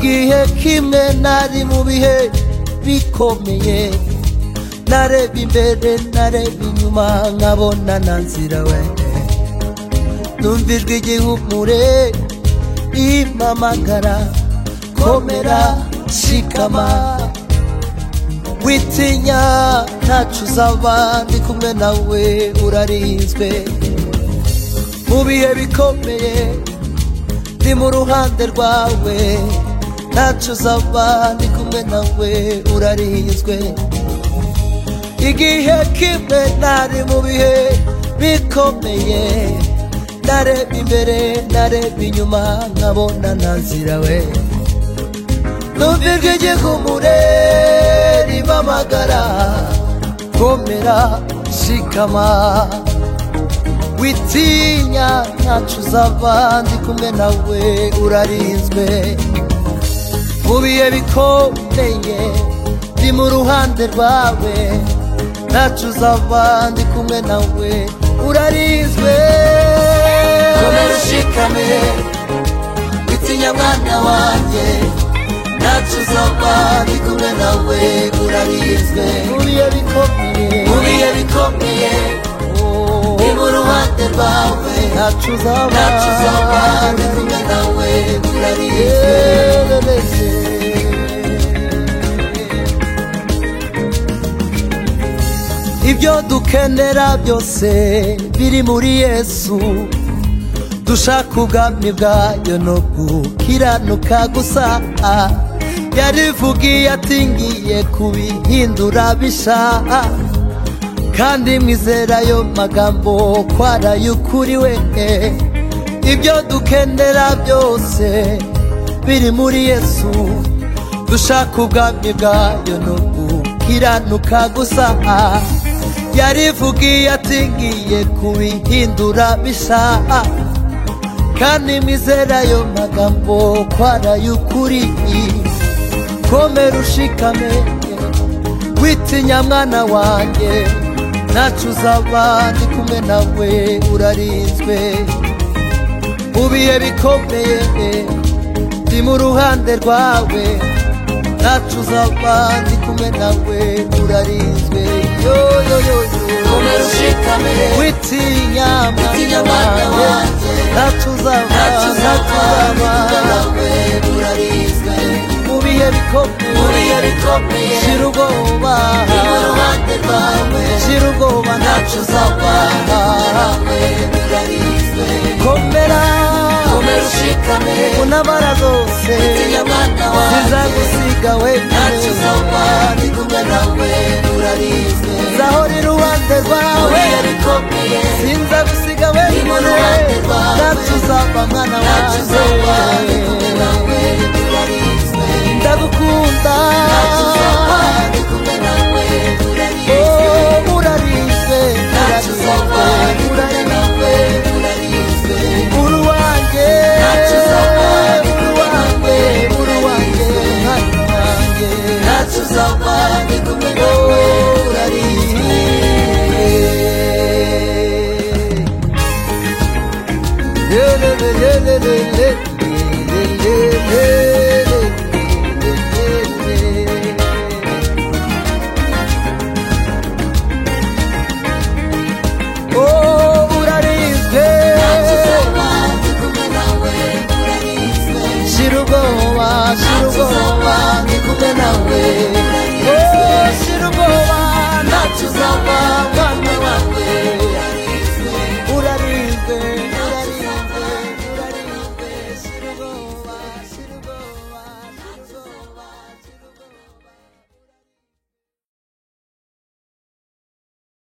gihe kimwe nari mu bihe bikomeye nareba imbere nareba inyuma nkabona na nzira we numva ijwi igihumure impamagara komera shikama witinya ntacu uzaba ndi kumwe nawe urarinzwe mu bihe bikomeye ndi mu ruhande rwawe ntacu uzaba ndi kumwe nawe urarinzwe igihe kimwe nari mu bihe bikomeye nareba imbere nareba inyuma nkabona nazira we numvirwa igihumure ribamagara komera shikama witinya ntacu uzava ndi kumwe nawe urarinzwe mu bihe bikomeye ndi mu ruhande rwawe ntacu uzava ndi kumwe nawe urarinzwe komera ushikame witinya mwana wanjye ntacu uzava ndi kumwe nawe urarinzwe mu bihe bikomeye mu bihe bikomeye ndi mu ruhande rwawe ntacu uzava ntacu uzava ndi kumwe nawe urarinzwe ibyo dukenera byose biri muri yesu dushaka ubwami bwayo no gukiranuka gusa yarivugiye ati ngiye kubihindura bisha kandi mwizerayo magambo kwarayukuriwe ibyo dukenera byose biri muri yesu dushaka ubwami bwayo no gukiranuka gusa yarivugiye ati ngiye kubihindura bisa kandi mwizerayo magambo kwarayukuri komera ushikame witinya mwana wanjye ntacu uzaba ndi kumwe nawe urarinzwe mu bihe bikomeye ndi mu ruhande rwawe ntacu uzaba ndi kumwe nawe urarinzwe yoyoyoyo Komera ushikame. witinya Witinya mwana mwana wanjye wanjye. ntacu uzaba Ntacu uzava, ndi kumwe uzaba nawe urarinzwe. mu bihe bikomeye Mu bihe bikomeye, shira ubwoba ndi mu ruhande rwawe. shira ubwoba Ntacu uzava, ndi kumwe nawe urarinzwe. komera Komera ushikame, unabara zose witinya mwana wanjye. zizagusiga Ntacu wenyine uzava, ndi kumwe nawe urarinzwe. zahora iruhande Mu rwawe bihe bikomeye, sinzagusiga Ni wenyine mu ruhande rwawe. ntacu uzaba mwana ntacu uzava, ndi kumwe wanjye nawe urarinzwe. ndagukunda Ntacu uzava, ndi kumwe nawe urarinzwe. Oh, urarinzwe Ntacu uzava, ndi kumwe urarinzwe nawe urarinzwe. uri uwanjye Ntacu uzava, ndi uri kumwe uwanjye nawe uri uwanjye urarinzwe. mwana wanjye Ntacu uzava, ndi kumwe nawe urarinzwe. Yeah, yeah, yeah, yeah, yeah, yeah, yeah, yeah.